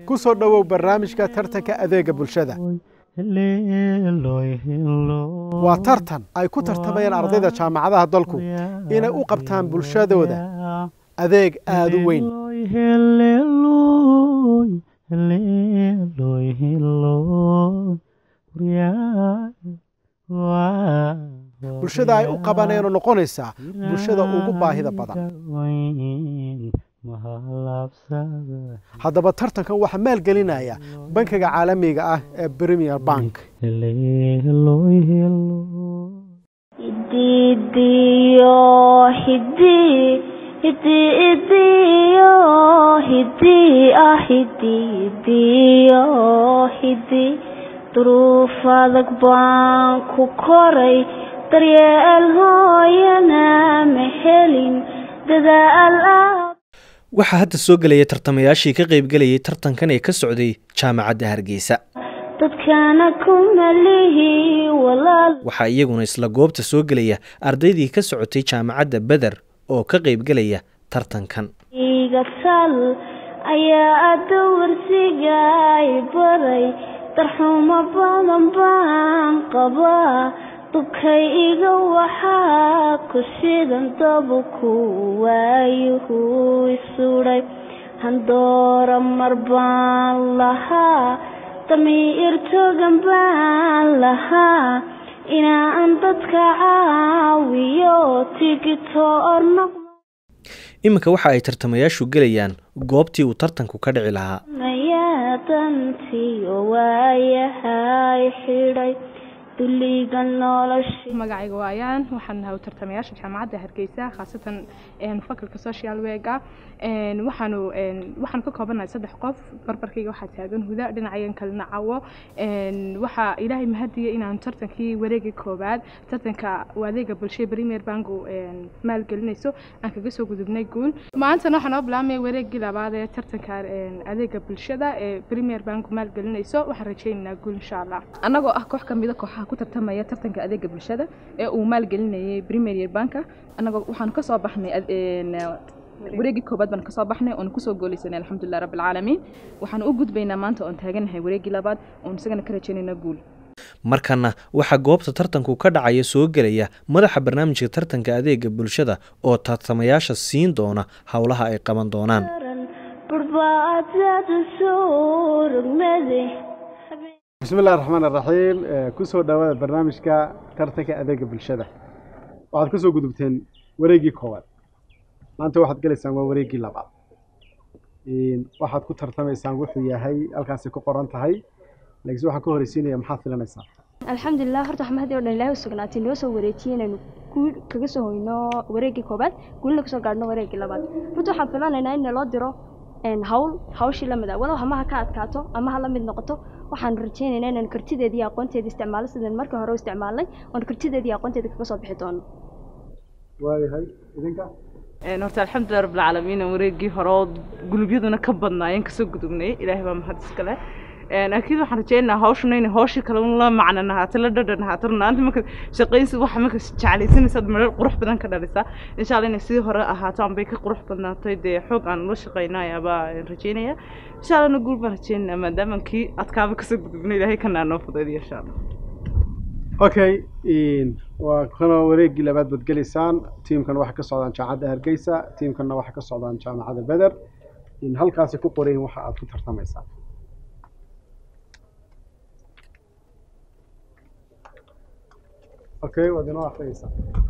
ku soo dhowow barnaamijka tartanka adeega bulshada waa tartan ay ku tartamayaan ardayda jaamacadaha dalku inay u qabtaan bulshadooda adeeg aada u weyn bulshada ay u qabaneenoo noqonaysaa bulshada ugu baahida badan haddaba tartankan waxaa maalgelinaya bankiga caalamiga ah ee premier bank duruuf adag baan ku koray daryeel hooyana ma helin dadaal waxaa hadda soo gelaya tartamayaashii ka qaybgelayay tartankan ee ka socday jaamacadda hargeysa dadkana kuma lihi walaal waxaa iyaguna isla goobta soo gelaya ardaydii ka socotay jaamacadda beder oo ka qaybgelaya tartankan iga sal ayaa adda warsiga i baray darxumo badan baan qabaa dubkay iga waxaa ku shidan dabuku waayuhu isudhay handoora mar baan lahaa damiir togan baan lahaa inaan dadka caawiyo tigito orno iminka waxa ay tartamayaashu gelayaan goobtii uu tartanku ka dhici lahaa dantiyo waayahay xidhay duliga nolosha magacayga waayaan waxaan nahay tartamayaasha jaamacadda hargeysa khaasatan fakalka social wega waxaanu waxaanu ka koobanahay saddex qof barbarkayga waxaa taagan huda dhinacayan kalena cawo waxaa ilaahay mahadiya inaanu tartankii wareegii koowaad tartanka adeega bulshada premier bank maalgelinayso aan kaga soo gudubnay guul maantana waxaa noo bilaabmaya wareegii labaad ee tartanka adeega bulshada ee premier bank maalgelinayso waxaan rajaynaynaa guul insha allah annagoo ah koox ka mida kooxaha ku tartamaya tartanka adeega bulshada ee uu maalgelinayay premier banka annagoo waxaanu ka soo baxnay wareegii koobaad baan kasoo baxnay oon kusoo gooleysanay alxamdulilah rabbi alcaalamiin waxaanu u gudbaynaa maanta oon taaganahay wareegii labaad oon isagana ka rajaynayna guul markana waxaa goobta tartanku ka dhacaya soo gelaya madaxa barnaamijka tartanka adeega bulshada oo tartamayaasha siin doona howlaha ay qaban doonaan bismi illahi raxmaan iraxiim kusoo dhawaada barnaamijka tartanka adeega bulshada waxaad kasoo gudubteen wareegii koowaad maanta waxaad gelaysaan waa wareegii labaad waxaad ku tartamaysaan wuxuu yahay halkaasi ku qoran tahay laakiinse waxaan ka horeysiinaya maxaad filanaysaa alxamdulilah horta waxaa mahadi o dhan ilaahay u sugnaatay noo soo wareejiyey inaynu guul kaga soo hoyno wareegii koobaad guulna kasoo gaadhno wareegii labaad runta waxaan filanaynaa in naloo diro hawl hawshii lamid ah walow hamaha ka adkaato ama ha la mid noqoto waxaanu rajaynaynaa inaan kartideedii aqoonteeda isticmaalo sidaan markii hore u isticmaalnay oon kartideedii aqoonteeda kaga soo bixi doono waayahay idinka horta alxamdulilah rabbilcaalamiin wareegii hore oo gulubyaduna ka badnaayeen kasoo gudubnay ilaahay baa mahad iskale laakiin waxaan rajeynayaa hawshuna inay hawshii kale la macno nahaato la dhadhan nahaato runaanti marka shaqaynsi waxa marka jeclaysanaysaad marar qurux badan ka dhalisaa insha allah inay sidii hore ahaato anbay ka qurux badnaatay dee xoog aan ula shaqaynaya baa rajeynaya insha allahna guul baan rajeynayaa maadaama kii adkaaba kasoo gudubnay ilaahay kanaa noo fudaydiyo insha allah okay waa kanoo wareegii labaad baad gelaysaan tiimkan waxay ka socdaan jaamacadda hargeysa tiimkanna waxay ka socdaan jaamacadda beder halkaasi ku qorayin waxa aad ku tartamaysaan okay waad inoo akhriyeysaa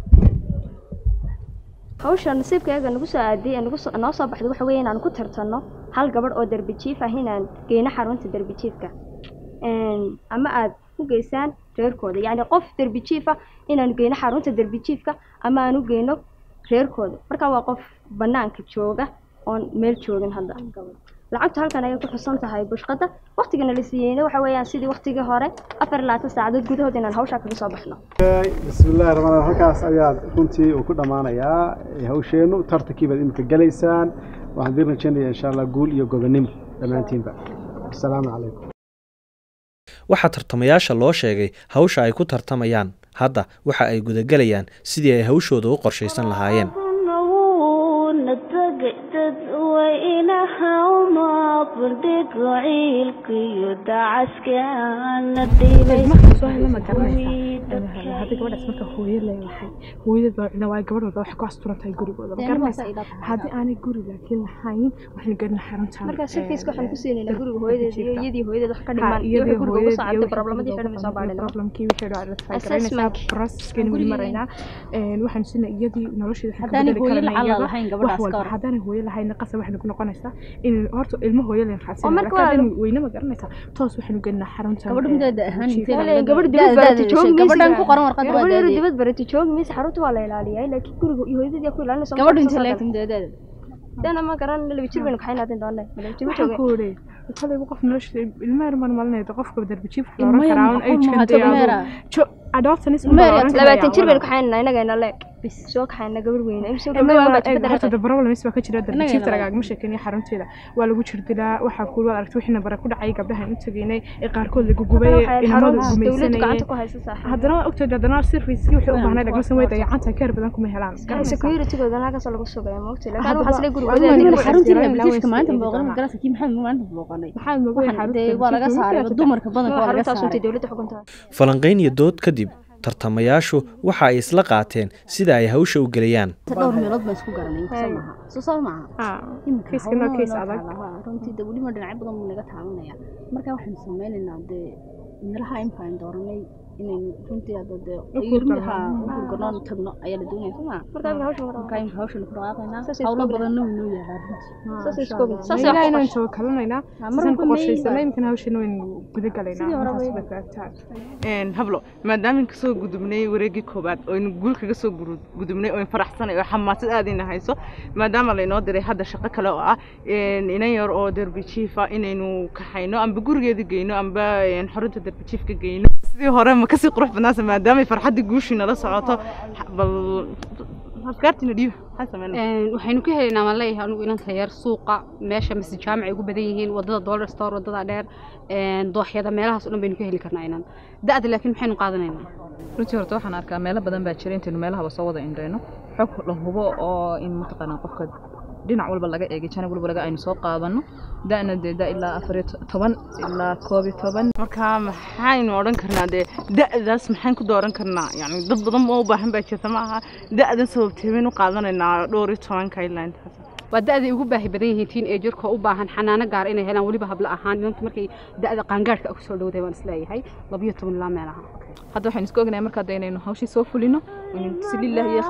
hawsha nasiibkaaga nagu soo aadiyay nagu soo noo soo baxday waxa weeye inaan ku tartanno hal gabadh oo derbi jiif ah inaan geyno xarunta derbi jiifka ama aad ku geysaan reerkooda yacni qof derbi jiif ah inaan geyno xarunta derbi jiifka ama aan u geyno reerkooda marka waa qof banaanka jooga oon meel joogin hadda lacagtu halkan ayay ku xusan tahay bushqada waqtigana la siiyeyna waxa weeyaan sidii waqtigii hore afar iyo labaatan saacadood gudahood inaan hawshaa kaga soo baxno bismi illahi raxmaan raxiim halkaas ayaad runtii uu ku dhammaanayaa hawsheennu tartankii baad imika gelaysaan waxaan idin rajaynayaa insha allah guul iyo gobonimo dhammaantiinba asalaamu calaykum waxaa tartamayaasha loo sheegay hawsha ay ku tartamayaan hadda waxa ay gudagelayaan sidii ay hawshooda u qorshaysan lahaayeen na tagay dad waynaha uma bandhigo ciilkiyo dacaskaana dhibay ilmaha soo hela ma garanaysaa haddii gabadhaas marka hooyo leeyahay hooyadeed baa cina waayo gabadh walba waxay ku asturan tahay gurigooda ma garanaysaa haddii aanay guri laakiin lahayn waxaynu gelina xaruntan marka shirkiiska waxaan ku siinaynaa guriga hooyadeed iyo iyadii hooyadeed wax ka Ha, dhiman iyo iyadii wixii guriga ugu hooyadeed socotay iyo problemadii wixii xidhan soo baadhina problemkii wixii dhaa la try Assessment. garanaysaa processkeena weli maraynaa Een, waxaan sinay iyadii nolosheeda waxaan ka Haddaanay bedeli hooyo karnaa lacala iyada lahayn wax gabadhaas walba ka hor. haddaanay hooyo lahayn qasab waxaynu ku noqonaysaa in horta ilmo hooyo leen Oo raadsanaa marka laakiin waa- haddaynu weyne ma garanaysaa toos waxaynu gelinaa xaruntan gabadha ee, mideeda ahaan jiifka. intee Walahi, laga gabadh da- dibad barata da- joogi maysa. gabadhan ku qoran warqadda waa gabadh yaro daadii dibad barata joogi maysa xarunta waa la ilaaliyay laakiin guriga iyo hooyadeed yaa ku ilaalinaysa gabadhu intee laegta mideedeeda dana ma garan laba jir baynu kaxayn hadin doonay laba jir waxaan jooge ku wari koleyba qof nolosha ilmo yar maan malinayda qofka darbijiif wax Ilmo looran yar karaa ma un qof age ma kadee meera. adolescence Ilmo yar ma labaatan jir baynu kaxaynaa inagayna leeg soo kaxayna gabadh weyne imse gabdho waan baa jibada horta the problem is baa ka jira Innaga darbijiifta inala- lagaagama sheekeynayo xarunteeda waa lagu jirdilaa waxaa kuul waad aragtay wixii nabara ku dhacay gabdhahan u tegeynay ee qaarkood lagu gubay inamadu dowladdu gumaysanayay gacanta ku haysa saaxiib haddana waa ogtahay haddana servicekii wixii u baahnay lagmasan way dayacanta keer badan kuma helaan securitygoodana halkaas lagu sugaya ma ogtay laakiin Haddaba- waxaas le guriga Adiga hooyadeed aniga ku xarunta- xaruntii jiraan, bitiishka ilaa maanta way booqanay isdhiibi magarasa kii maxamed maanta booqanay maxaad moogay waxaan dee waa laga saaray dumarka badanka waa laga xaruntaas saaray untay dowladda xukunta falanqayn iyo dood kadib tartamayaashu waxa ay isla qaateen sida ay hawsha u gelayaan dhowr meelood baan isku garanay inkasa maaha soo soo maaha imika kiiska noo kiis adag runtii de weliba dhinacyo badan buu naga taabanaya marka waxaynu sameynaynaa dee meelaha imika aynu dooranay inaynu runtii hadda dee ilmiha gurganoon tagno ayaa la doonaya soo maa marka imika hawsha wada marka imika hawshanu ku dhaqaaqaynaa Saas ay hawlo isku badanna way noo yaalaa runtii saas isku ogin saas ilaa wax inaan soo kalanaynaa mar sidaan ku walba qorshaysanay mayba. imikana hawsheena waynu guda Sidii galaynaa hore intaas way- bay taagtaa Een, hablo maadaama kasoo gudubnay wareegii koobaad oo aynu guul kaga soo guru- gudubnay oo faraxsanay oo xamaasad aad ina hayso maadaama laynoo diray hadda shaqo kale oo ah een, inan yar oo derbi jiifa inaynu kaxayno amba gurigeeda geyno amba een, xarunta derbi jiifka geyno sidii hore ma kasii qurux badnaasa maadaama farxaddii guushii nala socoto ha- bal afkaartiina dhiiba maxaa sameynaa Een, waxaynu ka helaynaa maan leeyahay anigu inanta yar suuqa meesha mise jaamac ay ugu badan yihiin wadada dollar store wadada dheer een, dooxyada meelahaas oo dhan baynu ka heli karnaa inan da-da laakiin maxaynu qaadanaynaa runtii horta waxaan arkaa meelo badan baa jira intaynu meelahaba soo wada indhayno xog la hubo oo in mataqaanaa qofka dhinac walba laga eegay janab walba laga aynu soo qaadano da'na dee da ilaa afar iyo to- toban ilaa koob iyo toban marka maxaynu odhan karnaa dee da'daas maxaan ku dooran karnaa yani dad badan oo u baahan baa jirta ma aha da'dan sababtee baynu qaadanaynaa dhowr iyo tobanka ilaa intaas waa da-day ugu baahi badan yihiin tiin ee jirka u baahan xanaano gaar inay helaan weliba habla ahaan inantu markay da-da qaangaadhka ku soo dhowday waan isleeyahay labiyo toban ilaa meelaha hadda waxaynu isku ognahay markaa dee inaynu hawshii soo fulino inaynu si lillahi iyo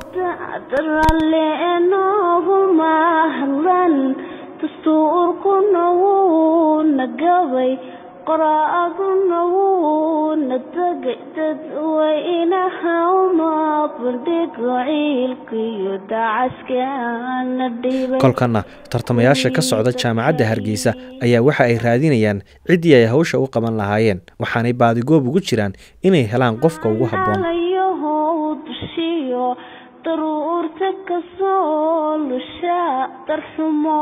ralle noogu mahlan dastuurkuna wuu na gabay qoraaduna wuu na tegay dadweynaha uma bandhigo ciilkiyo dacaskaana dhibay kolkana tartamayaasha ka socda jaamacadda hargeysa ayaa waxa ay raadinayaan ciddii ay hawsha u qaban lahaayeen waxaanay baadigoob ugu jiraan inay helaan qofka ugu habboon alayahow dushiyo daruurta kasoo lusha darxumo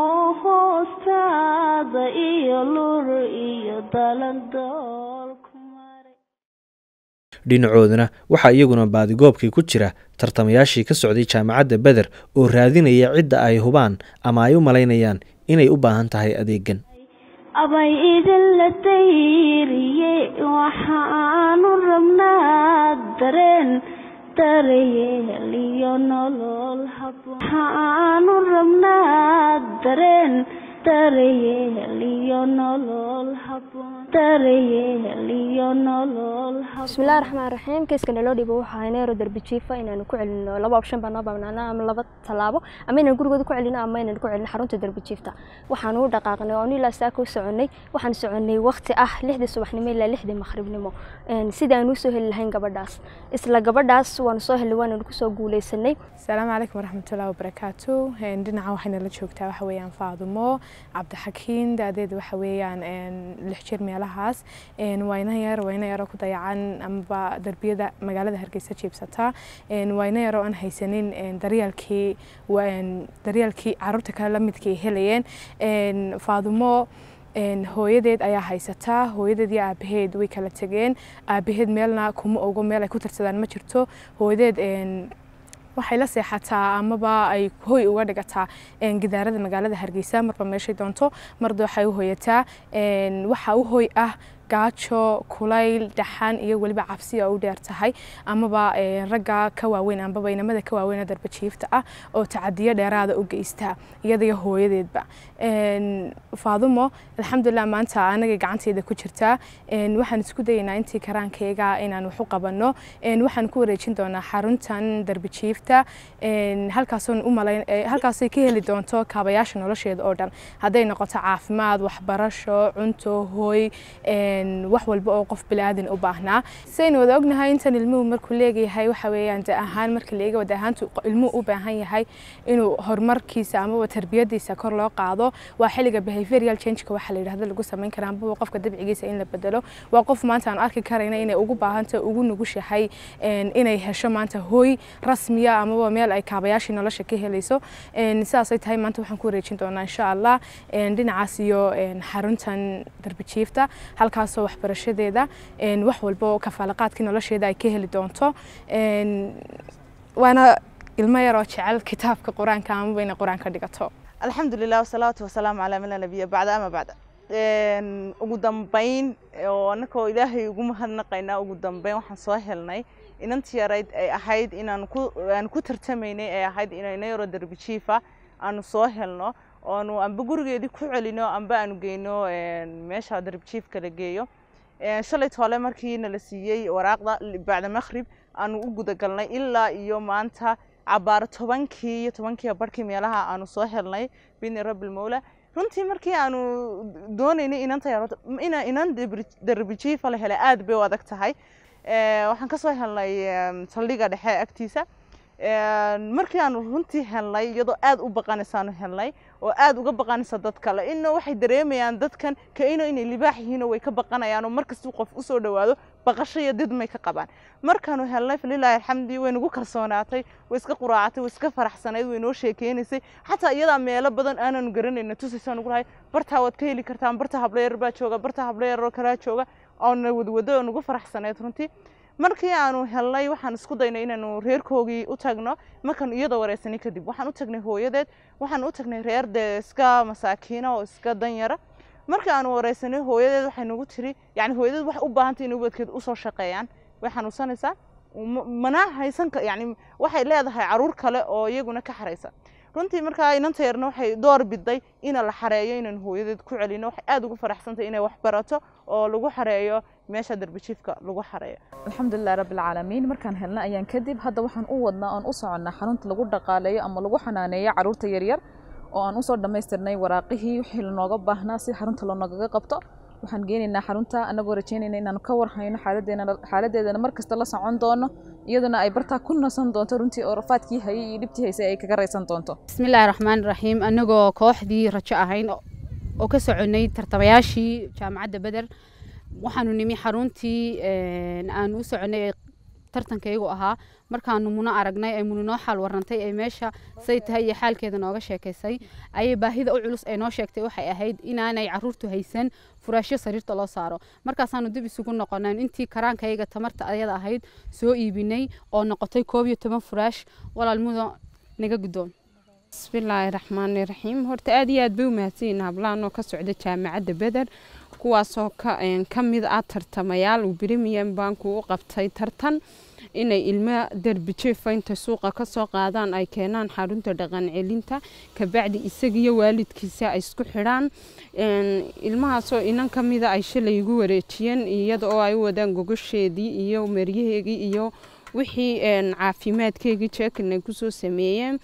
hoostaada iyo lur iyo dalandoolku maray dhinacooduna waxaa iyaguna baadigoobkii ku jira tartamayaashii ka socday jaamacadda beder oo raadinaya cidda ay hubaan ama ay u malaynayaan inay u baahan tahay adeegan abay idinla dayriye waxaanu rabnaa dareen darayeel iyo nolol habboon waxaanu rabnaa dareen darayeel iyo nolol habboon darayeel iyo nolol habboon bismillahi raxmaan raxiim kiiska naloo dhibo waxaa haynayro darbi jiifa inaanu ku celino laba option baa noo banaana ama laba tallaabo ama inaan gurigooda ku celino ama inaan ku celino xarunta darbi jiifta waxaanu u dhaqaaqnay oo ilaa saaka u soconay waxaan soconay waqti ah lixdii subaxnimo ilaa lixdii maqribnimo Een, sidii aan usoo heli lahayn gabadhaas isla gabadhaas waanu soo helnay waananu kusoo guuleysanay asalaamu calaykum waraxmatullahi wabarakaatu Een, dhinaca waxayna la joogtaa waxa weeyaan faadumo cabdixakiin daadeeda waxa weeyaan een, lix jir meelahaas Een, wayna yar wayna yaroo ku dayacan amaba darbiyada magaalada hargeysa jiibsata Een, wayna yaroo aan haysanin een, daryeelkii wa- een, daryeelkii caruurta kale la midkii ay helayeen Een, faadumo een, hooyadeed ayaa haysataa hooyadeed iyo aabaheed way kala tegeen aabaheed meelna kuma ogo meel ay ku tirsadaan ma jirto hooyadeed een, waxay la seexataa amaba ay hoy uga dhigataa gidaarada magaalada hargeysa marba meeshay doonto marda waxay u hoyataa waxa u hoy ah gaajo kulayl dhaxan iyo weliba cabsi oo u dheer tahay amaba ragga ka waaweyn amaba inamada ka waaweyn darbajiifta ah oo tacadiyo dheeraada u geysta iyadaiyo hooyadeedba faadumo alxamdulilah maanta anagay gacanteeda ku jirtaa waxaan isku dayaynaa intii karaankayga inaan wax u qabanno waxaan ku wareejin doonaa xaruntan darbajiifta halkaasoon u malayn halkaasay ka heli doonto kaabayaasha nolosheeda oo dhan hadday noqoto caafimaad waxbarasho cunto hooy wax walba oo qof bilaadan u baahnaa saynu wada ognahay intan ilmuhu markuu leegayahay waxa weeyaan da ahaan marka la eega wada ahaantu ilmuhu u baahan yahay inuu horumarkiisa amaba tarbiyadiisa kor loo qaado waa xilliga behaviorial changeka waxa la yidhahdo lagu samayn karaa amaba qofka dabcigiisa in la bedelo waa qof maanta aan arki karayna inay ugu baahanta ugu nugushahay inay hesho maanta hooy rasmiya amaba meel ay kaabayaashii nolosha ka helayso sidaasay tahay maanta waxaan ku wareejin doonaa insha allah dhinacaas iyo xaruntan darbijiifta halkaasoo waxbarashadeeda wax walba oo kafaalaqaadkii nolosheeda ay ka heli doonto waana ilmo yar oo jecel kitaabka qur-aanka amaba inay qur-aanka dhigato alxamdu lilah wasalaatu wasalaamu calaa man laa nabiya bacda ama bacda ugu dambayn oo annakoo ilaahay ugu mahadnaqaynaa ugu dambayn waxaan soo helnay inantii yarayd ay ahayd inaan ku aan ku tartamaynay ay ahayd inayna yaro darbijiifa aanu soo helno oonu amba gurigeedii ku celino amba aanu geyno meesha darbijiifka la geeyo shalay toole markii nala siiyey waraaqda bacda makhrib aanu u gudagalnay ilaa iyo maanta cabaar tobankii iyo tobankii barhkii meelaha aanu soo helnay bidni rabbi lmawla runtii markii aanu doonaynay inanta yaroto ina inan darbijiifa la helay aad bay u adag tahay waxaan ka soo helnay saldhiga dhexe agtiisa markii aanu runtii helnay iyadoo aad u baqanaysaanu helnay oo aad uga baqanaysa dad kale ina waxay dareemayaan dadkan kaino inay libaax yihiinoo way ka baqanayaan oo markastuu qof usoo dhawaado baqasho iyo didmay ka qabaan markaanu helnay falilaahi alxamdi way nagu kalsoonaatay way iska quraacatay way iska faraxsanayd way noo sheekeynaysay xataa iyadaa meelo badan aanaanu garanayna tusaysaa nugu lahay bartaa waad ka heli kartaan barta hablo yar baa jooga barta hablo yaroo kalaa jooga oona wadwado oo nagu faraxsanayd runtii markii aanu helnay waxaan isku daynay inaanu reerkoogii u tagno markaanu iyadoo wareysanay kadib waxaan u tagnay hooyadeed waxaan u tagnay reer dee iska masaakiina oo iska danyara markii aanu wareysanay hooyadeed waxay nagu tiri yani hooyadeed waxay u baahantay inay ubadkeed usoo shaqeeyaan way xanuunsanaysaa mana haysan yani waxay leedahay caruur kale oo iyaguna ka xaraysa runtii markaa inanta yarna waxay door biday ina la xareeyo inaan hooyadeed ku celino waxay aad ugu faraxsantay inay wax barato oo lagu xareeyo meesha darbijiifka lagu xareeyo alxamdulilah rabbilcaalamiin markaan helna ayaan kadib hadda waxaan u wadnaa oon u soconnaa xarunta lagu dhaqaaleeyo ama lagu xanaaneeyo caruurta yaryar oo aan usoo dhammaystirnay waraaqihii wixii lanooga baahnaa si xarunta lanoogaga qabto waxaan geenaynaa xarunta anagoo rajeynayna inaanu ka warhayno xaaladeedana markasta la socon doono iyaduna ay bartaa ku nasan doonto runtii oo rafaadkii hayay iyo dhibtii haysay ay kaga raysan doonto bismillaahi raxmaani raxiim anagoo kooxdii rajo ahayn oo ka soconay tartamayaashii jaamacadda beder waxaanu nimi xaruntii aanu u soconay tartankaygu ahaa markaanu muno aragnay ay muni noo xaal warantay ay meesha say tahay iyo xaalkeeda nooga sheekaysay ayay baahida u culus ay noo sheegtay waxay ahayd inaanay caruurtu haysan furaashyo sariirta loo saaro markaasaanu dib isugu noqonayn intii karaankayga tamarta ayada ahayd soo iibinay oo noqotay koob iyo toban furaash walaalmudo naga guddoon bismillaahi raxmaani raxiim horta aad iyo aad bay u mahadsanyihin hablahanoo ka socda jaamacadda beder kuwaasoo ka mid ah tartamayaal uu brimian banku u qabtay tartan inay ilmo derbijeefa intay suuqa kasoo qaadaan ay keenaan xarunta dhaqan celinta kabacdi isagiyo waalidkiisa ay isku xidhaan ilmahaasoo inan ka mida ay shalay igu wareejiyeen iyada oo ay u wadaan gogosheedii iyo maryaheegii iyo wixii caafimaadkeygii jeekin ay kusoo sameeyeen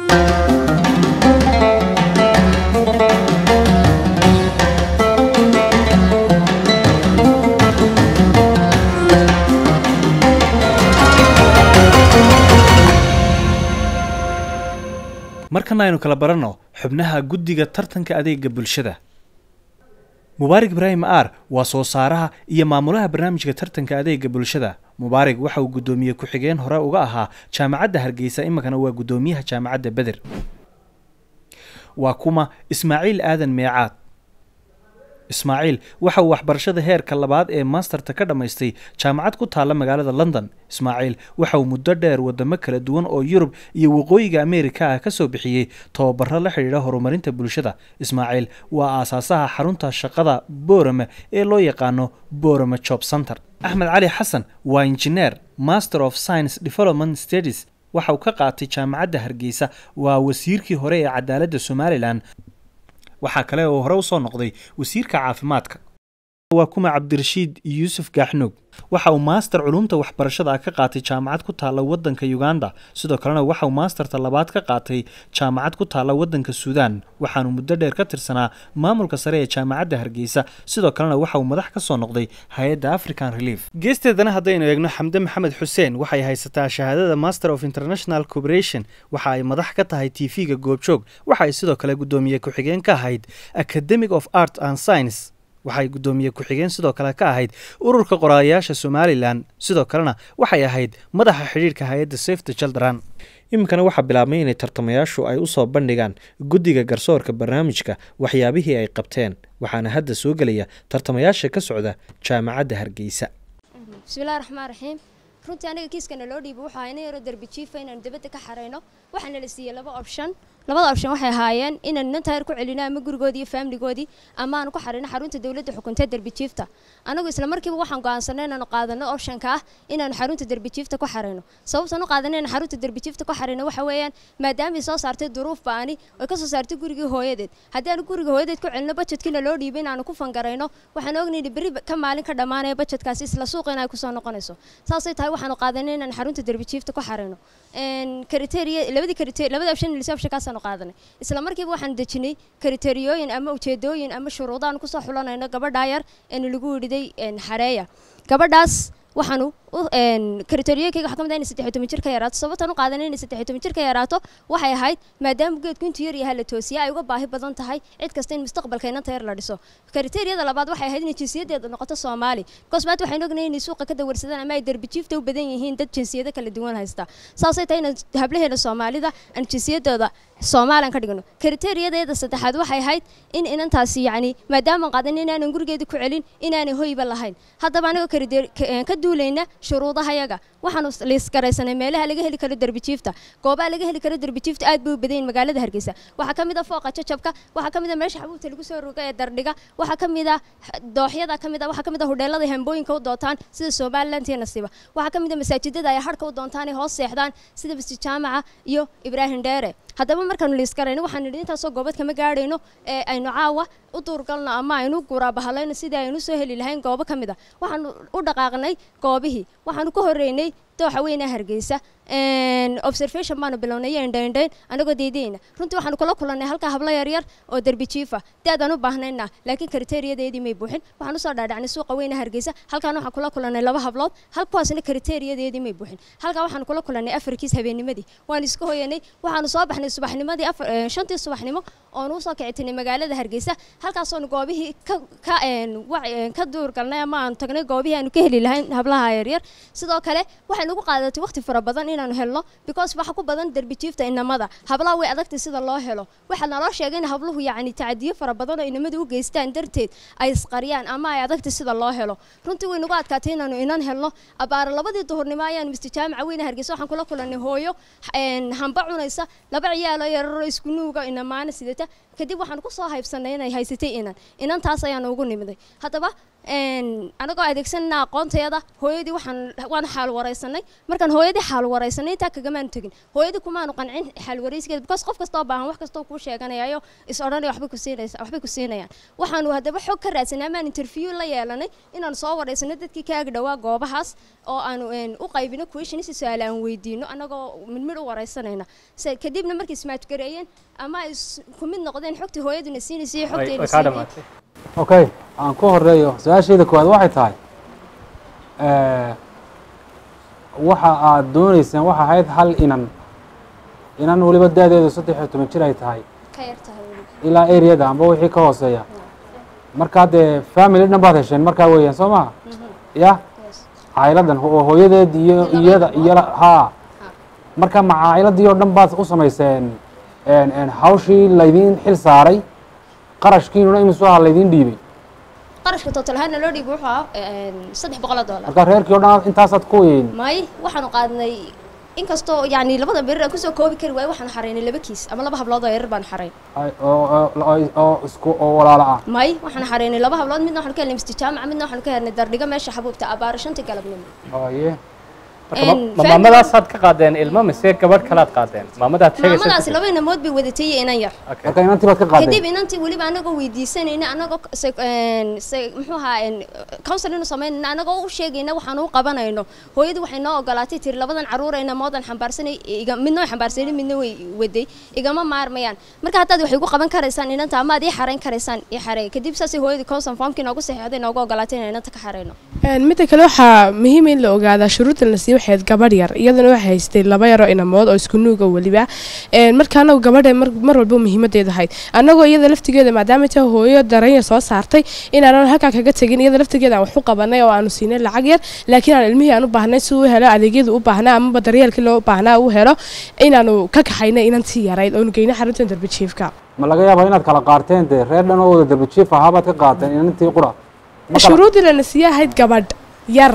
markana aynu kala baranno xubnaha guddiga tartanka adeega bulshada mubaarig ibraahim aar waa soo saaraha iyo maamulaha barnaamijka tartanka adeega bulshada mubaarig waxa uu guddoomiye ku-xigeen hore uga ahaa jaamacadda hargeysa iminkana waa guddoomiyaha jaamacadda beder waa kuma ismaaciil aadan meecaad ismaaciil waxa uu waxbarashada heerka labaad ee maasterta ka dhammaystay jaamacad ku taalla magaalada london ismaaciil waxa uu muddo dheer wadamo kala duwan oo yurub iyo waqooyiga ameerika ah ka soo bixiyey tababaro la xidhiidha horumarinta bulshada ismaaciil waa aasaasaha xarunta shaqada boorame ee loo yaqaano boorame job center axmed cali xasan waa injineer master of science development studies waxa uu ka qaatay jaamacadda hargeysa waa wasiirkii hore ee cadaaladda somalilan waxaa kale oo hore usoo noqday wasiirka caafimaadka waa kuma cabdirashiid yuusuf gaaxnoog waxa uu maaster culumta waxbarashada ah ka qaatay jaamacad ku taalla waddanka uganda sidoo kalena waxa uu maasterta labaad ka qaatay jaamacad ku taalla waddanka suudaan waxaanu muddo dheer ka tirsanaa maamulka sare ee jaamacadda hargeysa sidoo kalena waxa uu madax ka soo noqday hay-adda african relief geesteedana haddaynu eegno xamde maxamed xuseen waxay haysataa shahaadada master of international cooperation waxa ay madax ka tahay tv-ga goobjoog waxa ay sidoo kale guddoomiye ku-xigeen ka ahayd academic of art and science waxay guddoomiye ku-xigeen sidoo kale ka ahayd ururka qoraalayaasha somalilan sidoo kalena waxay ahayd madaxa xidhiirka hay-adda safety children iminkana waxaa bilaabmay inay tartamayaashu ay usoo bandhigaan guddiga garsoorka barnaamijka waxyaabihii ay qabteen waxaana hadda soo gelaya tartamayaasha ka socda jaamacadda hargeysa bismillahi raxmaan raxiim runtii aniga kiiskana loo dhiibo waxaa ina yaroo derbi jiifa inaanu dibadda ka xareyno waxaana la siiyey laba option labada option waxay ahaayeen inaan nan taayar ku celino ama gurigoodii iyo faamiligoodii ama aanu ku xarino xarunta dowladda xukuntee derbi jiifta anagu isla markiiba waxaan go'aansanay inaanu qaadano optionka ah inaanu xarunta derbi jiifta ku xarino sababtaan u qaadanay inaan xarunta derbi jiifta ku xarino waxa weeyaan maadaamay soo saartay duruuf ba'ani oy ka soo saartay gurigii hooyadeed haddii aanu guriga hooyadeed ku celino bajetkina loo dhiibay inaanu ku fangarayno waxaan ognayna berri ka maalin ka dhammaanaya bajetkaasi isla suuqa in ay kusoo noqonayso saasay tahay waxaanu qaadanay inaan xarunta derbi jiifta ku xarino kriteria labadii kriteria labada option lisa optionkaasaanu qaadanay isla markiiba waxaan dejinay kriteriyooyin ama ujeedooyin ama shuruudaan kusoo xulanayno gabadhaa yar eenu lagu yidhiday xareeya gabadhaas waxaanu kriteriyooyinkayga waxaa ka mid ah inay saddex iyo toban jir ka yaraato sababtaan u qaadanay inay saddex iyo toban jir ka yaraato waxay ahayd maadaama geedku intuu yar yahay la toosiya ay uga baahi badan tahay cid kasta in mustaqbalka inanta yar la dhiso kriteriyada labaad waxay ahayd inay jinsiyaddeeda noqoto soomaali because maanta waxaynu ognahay inay suuqa ka dawarsadaan ama ay derbijiifta u badan yihiin dad jinsiyado kala duwan haysta saasay tahay inaan hablaheena soomaalida aan jinsiyadooda soomaalian ka dhigno kriteriyadayada saddexaad waxay ahayd in inantaasi yacni maadaama qaadan inaanan gurigeeda ku celin inaanay hoyba lahayn haddaba anigoo ka duulayna shuruudahayaga waxaanu liisgaraysanay meelaha laga heli karo derbijiifta goobaha laga heli karo derbijiifta aad bay u badan yihin magaalada hargeysa waxaa ka mid a fooqa jajabka waxaa ka mid a meesha xabuubta lagu soo roga ee dardhiga waxaa ka mid a dooxyada ka mid a waxaa ka mid a hudheelada hambooyinka u doontaan sida somaliland iyo nasiiba waxaa ka mid a masaajidada ay harka u doontaan ay hoos seexdaan sida masjid jaamaca iyo ibraahim dheere haddaba markaanu liisgarayno waxaan nidhi intaasoo goobad kama gaadhayno ee aynu caawa u duurgalno ama aynu guraabahalayno sidii aynu soo heli lahayn goobo ka mid a waxaanu u dhaqaaqnay goobihii waxaanu ka horreynay dooxa weyna hargeysa observation baanu bilownay iyo indhaindhayn anagoo deydeyna runtii waxaanu kula kulannay halkaa hablo yaryar oo derbi jiifa daadaan u baahnayna laakiin kriteeriyadeedii may buuxin waxaan usoo dhaadhacnay suuqa weyna hargeysa halkaan waxaan kula kulannay laba hablood halkuwaasna kriteeriyadeedii may buuxin halkaa waxaanu kula kulannay afarkiis habeennimadii waan iska hoyanay waxaanu soo baxnay subaxnimadii shantii subaxnimo oonu usoo kicitinay magaalada hargeysa halkaasoonu goobihii ka duurgalnay ama aanu tagnay goobihii aanu ka heli lahayn hablaha yaryar sidoo kale waxay nagu qaadatay waqti fara badan inaanu helno because waxa ku badan derbijiifta inamada hablaha way adagtay sida loo helo waxaa naloo sheegay in habluhu yacni tacadiyo fara badan oo inamada u geystaan darteed ay isqariyaan ama ay adagtay sida loo helo runtii way nagu adkaatay inaanu inan helno abaara labadii duhurnimo ayaanu mister jaamaca weyne hargeysa waxaan kula kulannay hooyo hamba cunaysa laba ciyaalo yararo isku nuuga inamaana sidata kadib waxaan ku soo haybsanay inay haysatay inan inantaas ayaanu ugu nimiday haddaba anagoo adeegsanana aqoontayada hooyadii waxaan waan xaal waraysanay markaan hooyadii xaal waraysanay intaa kagamaanu tegin hooyadii kumaanu qancin xaal waraysigeeda because qof kastoo baahan wax kastoo kuu sheeganayayo is odhanaya waxbay ku siinaysa waxbay ku siinayaan waxaanu haddaba xog ka raadsanay amaan interview la yeelanay inaanu soo waraysanay dadkii kaaga dhawaa goobahaas oo aanu u qaybino question si su-aal aan weydiino anagoo midmid u waraysanayna kadibna markay ismaajgareeyeen ama ay ku mid noqdeen xogtii hooyaduna siinaysa iyo xogteena siinay okay aan ku horeeyo su-aashayda koowaad waxay tahay waxa aad dooneyseen waxa ahayd hal inan inan weliba daadeedu saddex iyo toban jir ay tahay ilaa areada amba wixii ka hooseeya markaa dee family dhan baad hesheen markaa weeyaan soo maha ya cailadan oo hooyadeed iyo iyada iyo haa marka ma cailadii oo dhan baad u samayseen hawshii laydiin xil saaray qarashkiinuna imisu aha laydiin dhiibay qarashka total ahaana loo dhiibay wuxuu ahaa een, saddex boqol oo dollar marka reerkii oo dhan intaasaad ku weyn may waxaanu qaadnay inkastoo yani labada berir aan kusoo koobi kari waaye waxaanu xaraynay laba kiis ama laba hablood oo yarar baanu xarayn ay- oo oo- oo- oo isku oo walaalo ah may waxaanu xaraynay laba hablood midna waxaanu ka helnay misti jaamaca midna waxaanu ka helnay dardhigo meesha xabuubta abaaro shantii galabnimo haye marka ma- Een, ma family- maamadaasaad ka qaadeen ilmo mise gabadh kalaad qaadeen maamadaad maamadaasi laba inamood bay wadatay iyo inan yar marka inantii baad ka kadib qaadeen inantii weliba anagoo weydiisanayna anagoo se- een, se- muxuu ahaa een, counseling inu samaynayna anagoo u sheegayna waxaanu u qabanayno hooyadii waxay noo ogolaatay tiri labadan caruur ayna moodan xambaarsanay iga midna way xambaarsanay midna way waday igama maarmayaan marka haddaad waxay ugu qaban karaysaan inanta ama aad ii xarayn karaysaan ii xareey kadib saasay hooyadii consent formkii noogu saxeexday noogu ogolaatay inaan inanta ka xarayno Een, midda kale waxaa muhiim in la ogaadaa shuruuddan la siiyo waxayd gabadh yar iyadana waxay haystay laba yaroo inamood oo isku nuuga weliba Een, marka anagu gabadha mar, mar walba muhiimadeeda ahayd anagoo iyada laftigeeda maadaama ta hooyo daranya soo saartay inaanan halkaa kaga tegin iyada laftigeeda aan wax u qabanay oo aanu siinay lacag yar laakiin aan ilmihii aan u baahnay si uu helo adeegyada u baahnaa amaba daryeelkii loo baahnaa uu helo inaanu ka kaxaynay inantii yarayd oonu geynay xaruntan darbijiifka ma laga yaabaa inaad kala qaarteen dee reer dhan oo wada darbijiif ahaa baad ka qaateen inantii qura Ma kala- shuruuddii lana siiya ahayd gabadh yar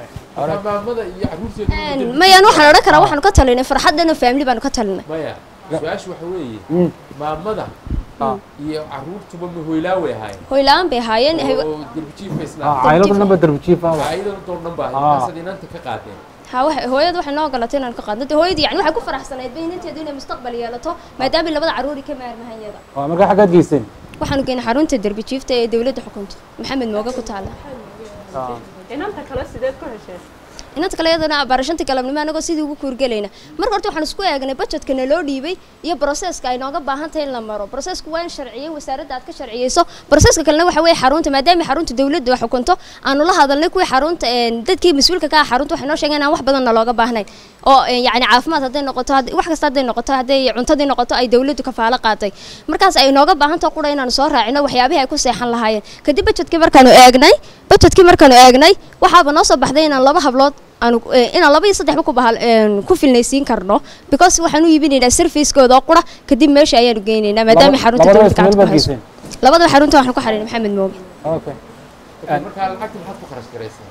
Een, mayaan waxaan odhan karaa waxaanu ka talinay farxaddanoo family baanu ka talinay maya su-aashu waxa weeye Mm. maamada iyo caruurtuba ma hoylaa way ahaayeen hoyla-aan bay ahaayeen oo darbijiifka Ah, cayladu dhan ba darbijiif ah caayadana door dhan baa Ah. markaasaad inanta ka qaadeen ha waxa- hooyadu waxay noo ogolatay inaan ka qaadno dee hooyadii yani waxay ku faraxsanayd bay inanteedu inay mustaqbal yeelato maadaama labada caruuri ka maarmahan iyada waa markaa xaggaad geyseen waxaanu geynay xarunta derbi jiifta ee dowladda xukunta maxamed mooga ku taala inanta kale sideed ku hesheen inanta kale iyadana barashantii galabnimo anagoo sidii ugu kuurgelayna marka horta waxaan isku eegnay budgetka naloo dhiibay iyo broseska ay nooga baahan tahay in la maro brosesku waa in sharciyey wasaaradda aad ka sharciyeyso broseska kalena waxa weeye xarunta maadaama xarunta dowladda wax xukunto aanu la hadalnay kuwii xarunta een, dadkii mas-uulka ka ah xarunta waxay noo sheegeen aan wax badan nalooga baahnayn oo een, yacni caafimaad hadday noqoto hadd- wax kasta hadday noqoto hadday cuntadii noqoto ay dowladdu kafaalo qaatay markaas ay nooga baahan tahay qura inaanu soo raacino waxyaabihii ay ku seexan lahaayeen kadib budgetkii markaanu eegnay budgetkii markaanu eegnay waxaaba noo soo baxday inaan laba hablood aanu eh, inaan laba iyo saddexba ku bahal een, ku filnaysiin karno because waxaan u iibinaynaa servicekooda oo qura kadib meesha ayaanu geynaynaa maadaama Laba- xarunta labadaba dowladda ismeel gacanta ku baad hayso geyseen labadaba xarunta waxaan ku xariinay maxamed mooge okay markaa lacagta maxaad ku kharash garaysaa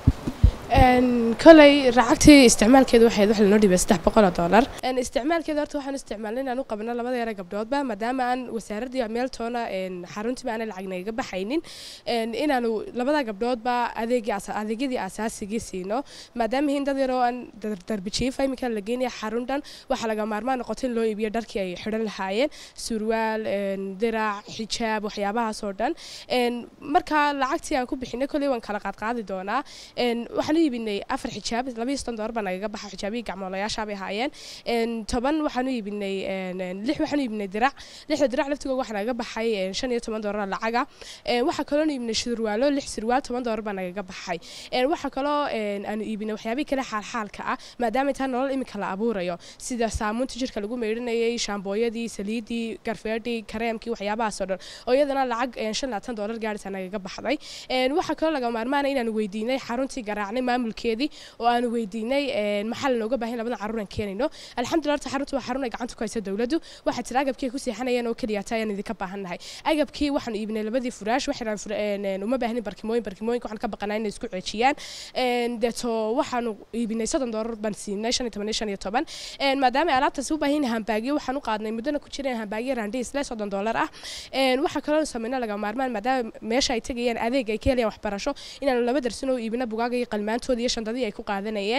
Een, koley lacagtii isticmaalkeedu waxayd wax lanoo dhibay saddex boqol oo dollar Een, isticmaalkeeda horta waxaan isticmaalnay inaan u qabno labada yara gabdhoodba maadaama aan wasaaradii meel toona een, xaruntiiba aanay lacag nagaga baxaynin een, inaanu labada gabdhoodba adeegii asa- adeegyadii asaasigii siino maadaama hin dad yaroo aan dar- darbijiifa iminka la geynaya xarun dhan waxaa laga maarmaan noqotay in loo iibiyo dharkii ay xidhan lahaayeen surwaal een, dirac xijaab waxyaabahaas oo dhan Een, marka lacagtii aan ku bixinay koley waan kala qaadqaadi doonaa Een, waxaan u iibinay afar xijaab labiyo soddon dollar baa nagaga baxa xijaabihii gacmoolayaasha bay ahaayeen Een, toban waxaan u iibinay een, een, lix waxaan u iibinay dirac lixda dirac laftigooda waxaa nagaga baxay een, shan iyo toban dollar lacaga Een, waxaa kaloo iibinay surwaalo lix surwaal toban dollar baa nagaga baxay Een, waxaa kaloo een, aanu iibinay waxyaabihii kale xaalxaalka ah maadaama intaa nolol imika la abuurayo sida saamuunta jirka lagu meydhanayay shaambooyadii saliidii garfeedhii kareemkii waxyaabahaas oo dhan oo iyadana lacag een, shan labaatan dollar gaarisa nagaga baxday Een, waxaa kaloo laga maarmaanay inaanu weydiinay xaruntii garaacnay maamulkeedii oo aanu weydiinay een, maxaa lanooga baahan labadan caruur aan keenayno alxamdulilah horta xaruntu waa xarun ay gacanta ku haysa dowladdu waxaa jira agabkii ay ku seexanayeen oo keliya taa ayaan idinka baahannahay agabkii waxaanu iibinay labadii furaash waxaan fura- een, een, uma baahnin barkimooyin barkimooyinka waxaan ka baqanaa inay isku ceejiyaan Een, deeto waxaanu iibinay soddon dollar baan siinay shan iyo toban iyo shan iyo toban Een, maadaama ay alaabtaasi u baahan yihiin hambaagyo waxaan u qaadnay muddana ku jireen hambaagyo raandhiis le soddon dollar ah Een, waxaa kaloo sameynay laga maarmaan maadaama meesha ay tegayaan adeeg ay ka helayaan waxbarasho inaanu laba darsin oo iibino bugaaga iyo qalmaantooda iyo shandadii ay ku qaadanayeen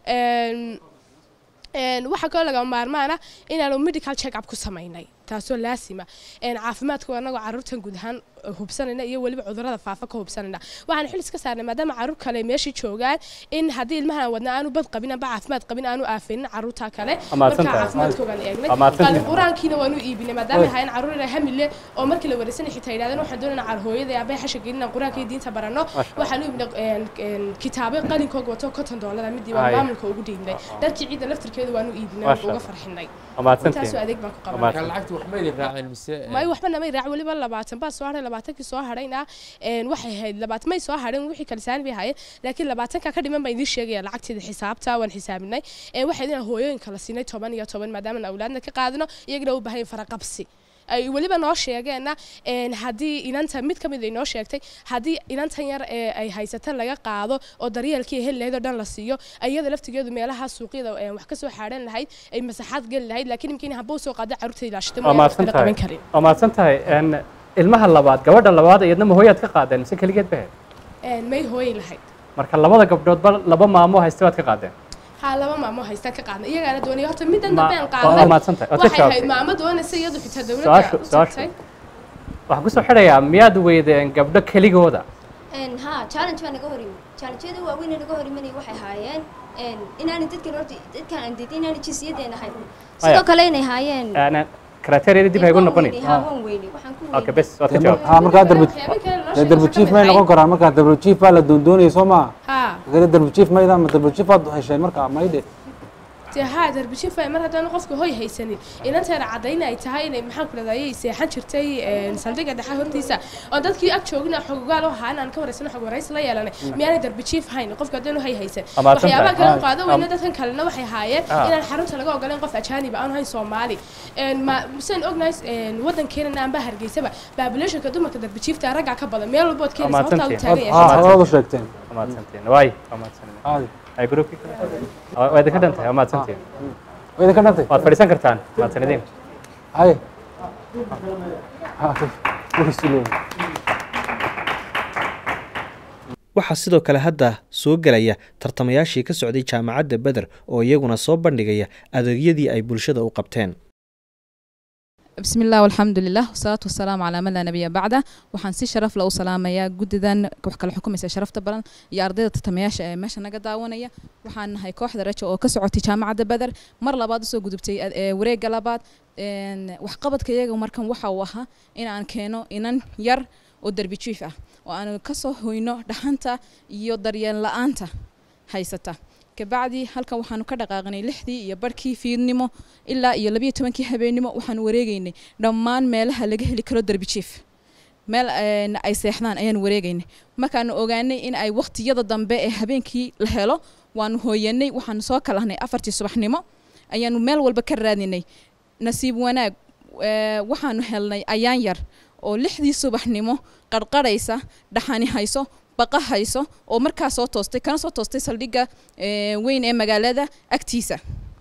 Een, een, waxaa kaloo laga maarmaana inaanu medical check up ku samaynay taasoo laasima Een, caafimaadku anagoo caruurtan guud ahaan hubsanayna iyo weliba cudurrada faafa ka hubsanayna waxaan xil iska saarnay maadaama caruur kale meeshii joogaan in haddii ilmahan wadna aanu bad qabin amba caafimaad qabin aanu aafinin caruurta kale Waa marka mahadsantahay. caafimaadkoogaan eegnay Waa mahadsantahay. Qalin qur-aankiina waanu iibinay maadaama ahayn caruur inay hamile oo markii la wareysanay xitaa yidhahdeen waxaan doonaynaa car hooyada aabay xasha gelina qur-aanka iyo diinta baranno Masha waxaan u iibinay een, een, kitaabo qalinkooga wato konton doolara midii waa Ay. maamulka ugu dhiibnay dharkii ciidda laftirkeeda waanu iibinay Masha uga Allah. farxinay Waa mahadsantihiin. intaasoo adeeg baan ku Waa qabanay markaa lacagta wax ma idin raaceen mise may waxba namay raac weliba labaatan baa soo hadhay labaatankii soo hadhayna een, waxay ahayd labaatan may soo hadheen wixii kale saani bay ahaayeen laakiin labaatanka ka dhiman baan idiin sheegaya lacagteeda xisaabta waan xisaabinay Een, waxay idin hooyooyinka la siinay toban iyo toban maadaama aan awlaadna ka qaadino iyagana u baahan faraqabsi ay weliba noo sheegeenna een, haddii inanta mid ka mid ay noo sheegtay haddii inantan yar ee ay haysata laga qaado oo daryeelkii heli lahayd oo dhan la siiyo iyada laftigeedu meelaha suuqyada een, wax ka soo xaadhan lahayd ay masaxaad geli lahayd laakiin imkiina haba usoo qaada carruurta ilaashata waa mahadsan tahay qaban karin waa mahadsan tahay een, ilmaha labaad gabadha labaad iyadna ma hooyaad ka qaadeen mise keligeed bahe Een, may hooyi lahayd marka labada gabdhoodba laba maamo haysta baad ka qaadeen haa laba maamo haysta ka qaadna iyagaana doonaya horta middan Ma- dambe aan waa qaadnay mahadsan tahay, waad ka waxay ahayd jawaabtay. maamo doonaysa iyadu xitaa su-aashu dowladda u su-aashu tagtay waxaan kusoo xidhayaa miyaad weydeen gabdho keligooda Een, haa challenge baa naga hor yimid challenge-yada waaweyn ee naga hor imanaya waxay ahaayeen een, inaanay dadkan horta dadkan aan diidin inaanay jinsiyadeen ahayn sidoo Aya. kale inay ahaayeen Een, kriteeriyada dib haygu noqonin haa waan weynay waxaan ku okay bes waad ka Dee mar- jawaabtay haa markaa darbi dee darbi jiif may noqon karaan markaa darbi jiif baa la doondoonaya soo maa haa kale darbi jiif mayda ma darbi jiif baad hesheen markaa maydhe dee haa darbishif mar haddaan qofka hoy haysanin inanteeda cadayna ay tahay inay maxaan ku dhahdaa ayay seexan jirtay een, saldhigga dhexe hortiisa oo dadkii ag joogina xogogaal u ahaa inaan ka waraysano xog waraysi la yeelanay miyaanay darbijiif hayn qofka haddaan u hay haysan Waa mahadsan waxyaabaha tahay. kale u qaado weyna Am- dadkan kalena waxay haayeen Ah. inaan xarunta laga ogoleen qof ajaaniba aan hayn soomaali Een, ma misaan ognahay een, waddankeenana aanba hargeysaba populationka dumarka darbijiifta raggaa ka badan meel walbood waa keenaysa horta u mahadsantihiin taagan yahay haa waad u sheegteen waa mahadsantihiin waay waa mahadsantihiin ay gruubkii kale Waa- waa idinka dhan tahay waa mahadsantihiin waa idinka dhantay waad fadhiisan kartaan mahadsanidin haye wisuleyn waxaa sidoo kale hadda soo gelaya tartamayaashii ka socday jaamacadda beder oo iyaguna soo bandhigaya adeegyadii ay bulshada u qabteen بسم الله والحمد لله والصلاة والسلام على من لا نبي بعده waxaan si sharaf leh u salaamayaa guddidan wax kala xukumaysa sharafta badan iyo ardayda tartamayaasha ee meesha naga daawanaya waxaan nahay kooxda rajo oo ka socotay jaamacadda beder mar labaad usoo gudubtay ad- ee wareegga labaad een, waxqabadka iyaga markan waxa uu ahaa in aan keeno inan yar oo derbi jiif ah oo aan kasoo hoyno dhaxanta iyo daryeel la-aanta haysata kabacdi halkan waxaanu ka dhaqaaqnay lixdii iyo barhkii fiidnimo ilaa iyo labiyo tobankii habeenimo waxaanu wareegaynay dhammaan meelaha laga heli karo derbi jiif meel een, ay seexdaan ayaan wareegaynay markaanu ogaanay in ay waqtiyada dambe ee habeenkii la helo waanu hooyanay waxaanu soo kalahnay afartii subaxnimo ayaanu meel walba ka raadinay nasiib wanaag ee, waxaanu helnay ayaan yar oo lixdii subaxnimo qarqarhaysa dhaxani hayso baqa hayso oo markaa soo toostay kana soo toostay saldhigga ee, weyn ee magaalada agtiisa